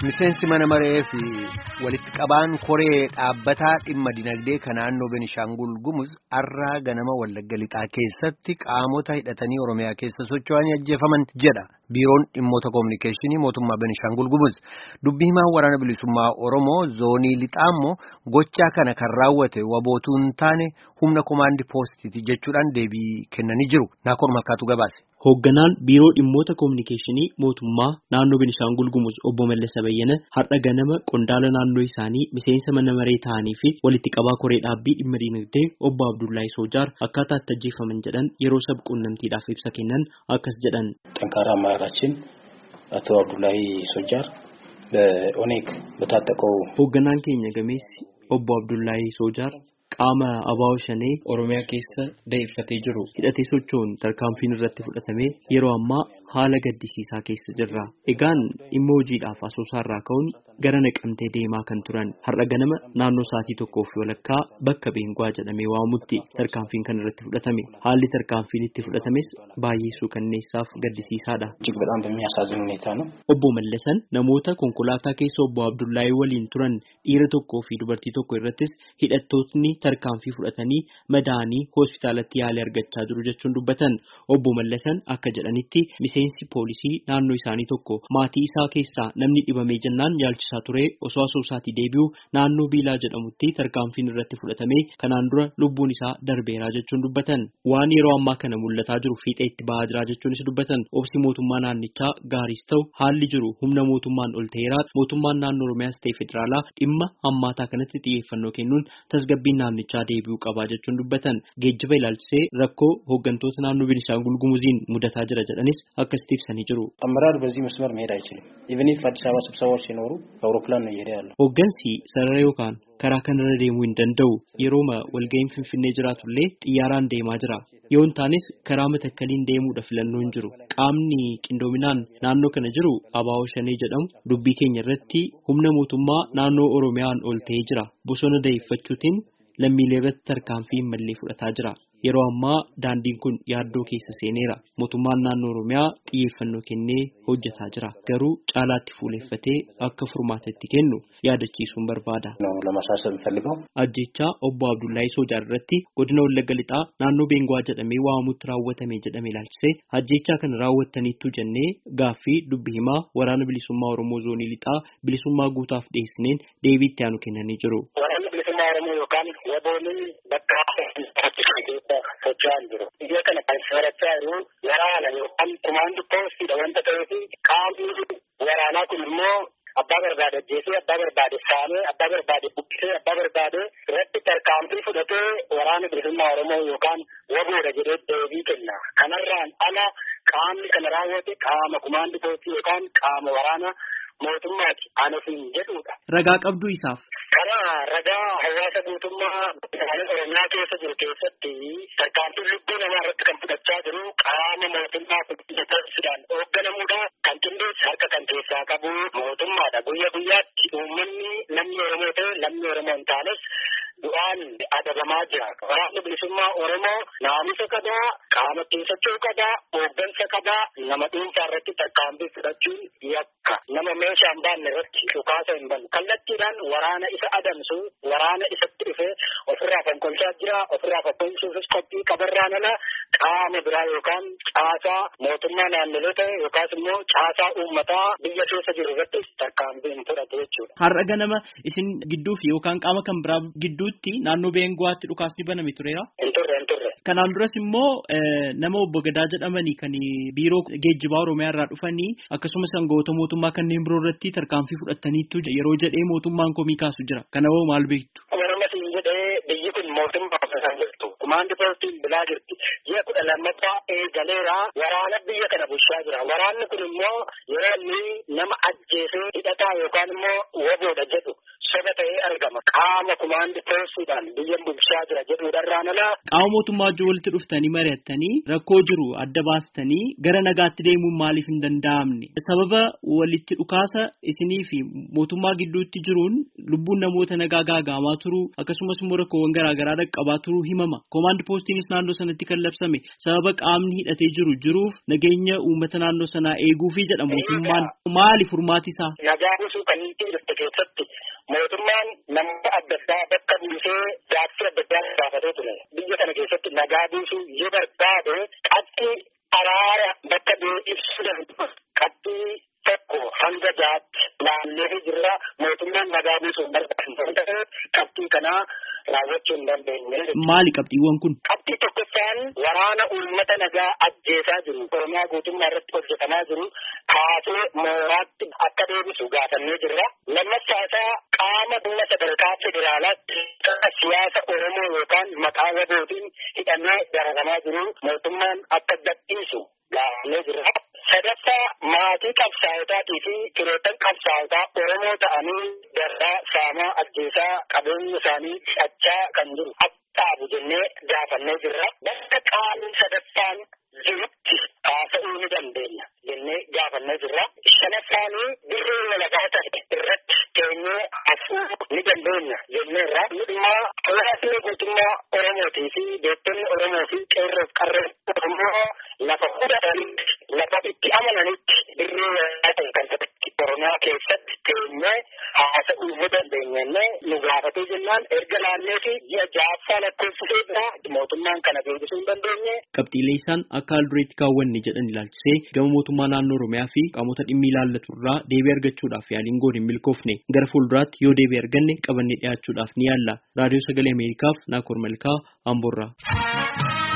Miseensi mana maree fi walitti qabaan koree dhaabbataa dhimma dinagdee kan naannoo Benishaangul Gumuz har'aa ganama Wallagga Lixaa keessatti qaamota hidhatanii Oromiyaa keessa socho'anii ajjeefaman jedha. Biiroon dhimmoota koominikeeshinii mootummaa Benishaangul Gumuz dubbii himaan waraana bilisummaa Oromoo zoonii Lixaa immoo gochaa kana kan raawwate wabootuu hin taane humna komaandi poostiiti jechuudhaan deebii kennanii jiru. Naakoor Makkaatu gabaase. Hoogganaan biiroo dhimmoota koominikeeshinii mootummaa naannoo Benishaangul Gumuz obbo Mallasa Bayyana har'a ganama qondaala naannoo isaanii miseensa mana maree ta'anii fi walitti qabaa koree dhaabbii dhimma dinagdee obbo Abdullahi Soojaar akkaataa itti ajjeefaman jedhan yeroo sab quunnamtiidhaaf ibsa kennan akkas jedhan. ጠንካራ አመራራችን አቶ አብዱላሂ ሶጃር በኦኔግ በታጠቀው hoogganaan keenya gameessi obbo Abdullahi Soojaar qaama abaa'oo shanee Oromiyaa keessa da'eeffatee jiru hidhatee socho'uun tarkaanfiin irratti fudhatamee yeroo ammaa haala gaddisiisaa keessa jirra. Egaan dhimma hojiidhaaf asoosaarraa ka'uun gara naqamtee deemaa kan turan har'a ganama naannoo sa'aatii tokkoo fi walakkaa bakka Beenguwaa jedhamee waamamutti tarkaanfiin kan irratti fudhatame. Haalli tarkaanfiin itti fudhatames baay'ee suukanneessaaf gaddisiisaadha. እጅግ በጣም በሚያሳዝን ሁኔታ ነው። Obbo Mallasan namoota konkolaataa keessa obbo Abdullahi waliin turan dhiira tokkoo fi dubartii tokko irrattis hidhattootni tarkaanfii fudhatanii madaa'anii hospitaalatti yaalii argachaa jiru jechuun dubbatan. Obbo Mallasan akka jedhanitti miseensi poolisii naannoo isaanii tokko maatii isaa keessaa namni dhibamee jennaan yaalchisaa ture osoo asoosaatii deebi'u naannoo Biilaa jedhamutti tarkaanfiin irratti fudhatamee kanaan dura lubbuun isaa darbeeraa jechuun dubbatan. Waan yeroo ammaa kana mul'ataa jiru fiixee itti bahaa jira jechuunis dubbatan. Obsi mootummaa naannichaa gaariis ta'u haalli jiru humna mootummaan ol ta'eera mootummaan naannoo Oromiyaas ta'e federaalaa dhimma hammaataa kanatti xiyyeeffannoo kennuun tasgabbiin naannichaa deebi'uu qabaa jechuun dubbatan. Geejjiba ilaalchisee rakkoo hooggantoota naannoo Beenishaangul Gumuziin mudataa jira jedhanis akkasitti ibsanii jiru. አመራር በዚህ መስመር መሄድ አይችልም። ኢቨን ኢፍ አዲስ አበባ ስብሰባዎች ሲኖሩ በአውሮፕላን ነው እየሄደ ያለው። Hooggansi sarara yookaan karaa kanarra deemuu hin danda'u. Yerooma walga'iin Finfinnee jiraatullee xiyyaaraan deemaa jira. Yoo hin taanes karaa matakkaliin deemuudha filannoo hin jiru. Qaamni qindoominaan naannoo kana jiru abaa'oo shanee jedhamu dubbii keenya irratti humna mootummaa naannoo Oromiyaan ol ta'ee jira. Bosona da'eeffachuutiin lammiilee irratti tarkaanfii hin mallee fudhataa jira. Yeroo ammaa daandiin kun yaaddoo keessa seeneera. Mootummaan naannoo Oromiyaa xiyyeeffannoo kennee hojjetaa jira. Garuu caalaatti fuuleeffatee akka furmaata itti kennu yaadachiisuun barbaada. ነው ለማሳሰብ የምፈልገው Ajjechaa obbo Abdullahi Soojaar irratti godina Wallagga Lixaa naannoo Beenguwaa jedhamee waamamutti raawwatame jedhame ilaalchisee ajjechaa kana raawwattaniittu jennee gaaffii dubbi himaa waraana bilisummaa Oromoo zoonii Lixaa bilisummaa guutaaf dhiyeessineen deebii itti aanu kennanii jiru. Waraanni bilisummaa Oromoo yookaan wabooliin bakka keessa socho'aa jiru. Biyya kana kan soorachaa jiru waraana yookaan kumaandi poostiidha wanta ta'eef qaamni waraanaa kun immoo abbaa barbaade ajjeesee abbaa barbaade saamee abbaa barbaade buqqisee abbaa barbaade irratti tarkaanfii fudhatee waraana bilisummaa Oromoo yookaan waboodha jedhee deebii kenna. Kanarraan ala qaamni kana raawwate qaama kumaandi poostii yookaan qaama waraana mootummaati. Anasiin jedhudha. Ragaa qabduu isaaf. Karaa ragaa hawaasa guutummaa magaalaa Oromiyaa keessa jiru keessatti tarkaanfiin lubbuu namaa irratti kan fudhachaa jiru qaama mootummaa qulqulleessuudhaan hoogganamuudha. Kan qindeessi harka kan keessaa qabu mootummaadha. Guyya guyyaatti uummanni namni Oromoo ta'e namni Oromoo hin taanes du'aan adabamaa jira. Waraanni bilisummaa Oromoo naamusa qabaa, qaama ittiin socho'uu qabaa, hooggansa qabaa, nama dhuunfaa irratti tarkaanfii fudhachuun yakka. Nama meeshaa hin baanne irratti dhukaasa hin banne. Kallattiidhaan waraana isa adamsu, waraana isatti dhufe ofirraa fonkolchaa jira, ofirraa fonkolchuufis qophii qabarraan ala qaama biraa yookaan caasaa mootummaa naannolee ta'e yookaas immoo caasaa uummataa biyya keessa jiru irratti tarkaanfii hin fudhatu jechuudha. Har'a ganama isin gidduufi yookaan qaama kan biraa gidduutti naannoo Beenguwaatti dhukaasni baname tureera. Hin turre hin turre. Kanaan duras immoo nama obbo Gadaa jedhamanii kan biiroo geejjibaa Oromiyaa irraa dhufanii akkasumas aangawoota mootummaa kanneen biroo irratti tarkaanfii fudhataniitu yeroo jedhee mootummaan komii kaasu jira. Kana hoo maal beektu? Oromoo siin jedhee biyyi kun mootummaa kan jirtu. Kumaandi poostiin bilaa jirti. Ji'a kudha lammaffaa eegaleera waraana biyya kana bulchaa jira. Waraanni kun immoo yeroo inni nama ajjeesee hidhataa yookaan immoo waboodha jedhu soba ta'ee argama qaama kumaandi poostuudhaan biyya bulchaa jira jedhuudharraan alaa. Qaama mootummaa wajjin walitti dhuftanii mari'attanii rakkoo jiru adda baastanii gara nagaatti deemuun maaliif hin danda'amne sababa walitti dhukaasa isinii fi mootummaa gidduutti jiruun lubbuun namoota nagaa gaagaamaa turuu akkasumas immoo rakkoowwan garaagaraa dhaqqabaa turuu himama koomaandi poostiinis naannoo sanatti kan labsame sababa qaamni hidhatee jiru jiruuf nageenya uummata naannoo sanaa eeguufi jedha mootummaan maali furmaati isaa. Nagaa buusuu kan inni jirte keessatti mootummaan namoota adda addaa bakka buusee gaaffii adda addaa gaafatee ture. Biyya kana keessatti nagaa buusuu yoo barbaade qabxii araara bakka bu'ee ibsuu danda'u qabxii tokko hanga jaatti naannoo jirra mootummaan nagaa buusuu barbaadu qabxii kanaa raawwachuu hin dandeenye. Maali qabxiiwwan kun? Qabxii tokkoffaan waraana uummata nagaa ajjeesaa jiru. Oromiyaa guutummaa irratti hojjetamaa jiru. Kaasee mooraatti akka deebisu gaafannee jirra. Lammaffaa isaa qaama dhimma sadarkaa federaalaatti siyaasa Oromoo yookaan maqaa wabootiin hidhamee dararamaa jiru. Mootummaan akka gadhiisu gaafannee jirra. Sadaffaa maatii qabsaa'otaatii fi firoottan qabsaa'otaa Oromoo ta'anii darraa saamaa ajjeesaa qabeenya isaanii hidhachaa kan jiru dhaabu jennee gaafannee jirra. Bakka qaamni sadaffaan jirutti haasa'uu ni dandeenya jennee gaafannee jirra. Shanaffaanii dirree walabaa ta'e irratti keenyee haasa'uu ni dandeenya jenneerra. Dhimmaa hawaasni guutummaa Oromootii fi beektonni Oromoo fi qeerroof qarreen Oromoo lafa fudhatanitti lafa itti amananitti dirree walabaa ta'e kan ta'etti Oromiyaa keessatti keenyee haasa'uu ni dandeenya nu gaafatee jennaan erga naannee fi ji'a ja'affaa lakkoofsisee bira mootummaan kana deebisuu hin dandeenye. Qabxiilee isaan akka haal dureetti kaawwanne jedhan ilaalchisee gama mootummaa naannoo Oromiyaa fi qaamota dhimmi ilaallatu irraa deebii argachuudhaaf yaaliin goon hin milkoofne gara fuulduraatti yoo deebii arganne qabannee dhiyaachuudhaaf ni yaalla. Raadiyoo Sagalee Ameerikaaf Naakoor Malkaa Amboorraa.